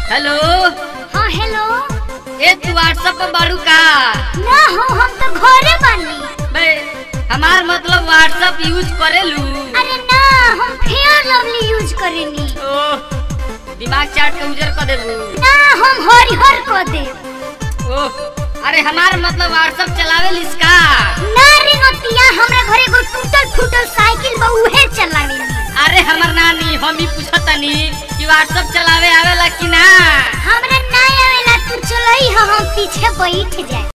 hello हाँ hello ए तू WhatsApp पर बाड़ू का ना हो हम तो घरे बानी बे हमार मतलब व्हाट्सएप यूज करेलू अरे ना हम फेयर लवली यूज करेनी ओह दिमाग चाट के उजर कर देबू ना हम हरिहर को दे ओह अरे हमार मतलब व्हाट्सएप चलावे इसका ना रे नतिया हमरा घरे एगो टूटल फूटल साइकिल बा उहे चलावेनी अरे हमर नानी हम ही पूछतनी कि व्हाट्सएप चलावे आवेला कि ना हमरा ना आवेला तू चलई हम पीछे बैठ जाए